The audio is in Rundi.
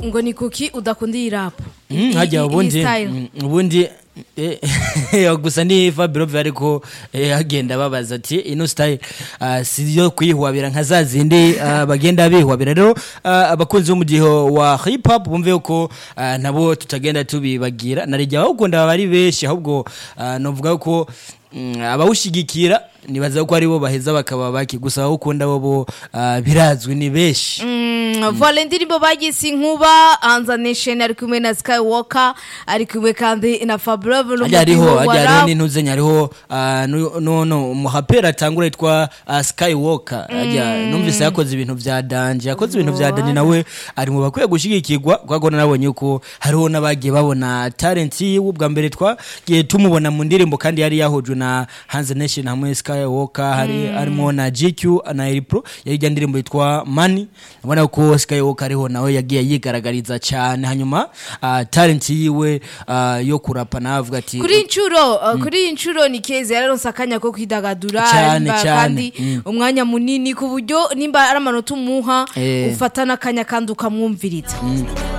ngo ni kuki udakunda iyi rap Mm, hajya ubundi mm, ubundi eh, gusa ni Fabio ariko eh, agenda babaza ati ino style ah, si yo kwihwabira nka za zindi ah, bagenda bihwabira rero ah, abakunzi b'umudiho wa hip hop bumve ko ah, nabo tutagenda tubibagira narijya abawukunda baba ari benshi ahubwo ah, novuga ko mm, abawushigikira nibaza ko aribo baheza bakaba baki gusa abawukunda bo ah, birazwi ni benshi vola indirimbo bagise inkuba hanza nation ari kumwe na skywalker ari kumwe kandi na fabrove hajya hariho hajya hariho n'intuzenya hariho ah, nu- no no umuhaperi atangura yitwa ah, skywalker hajya numvise yakoze ibintu vya danje yakoze ibintu vya danje nawe ari mu bakwiye gushigikirwa kuko nabonye ko hariho n'abagiye babona talent yiwe ubwa mbere twagiye tumubona mu ndirimbo kandi yari yahujwe na Hanze Nation hamwe Skywalker hari harimo na GQ na Eri Pro yari ijya ndirimbo yitwa Money ubona ko Skywalker ariho nawe yagiye yigaragariza cyane hanyuma ah, talent yiwe ah, yo kurapa navuga ati kuri inshuro uh, kuri iyi nshuro ni keza yararonse akanya ko kwidagadura Cyane, nimba cyane. kandi Mm. umwanya munini ku buryo nimba ari amanota umuha Eh. ufata n'akanya kandi ukamwumviriza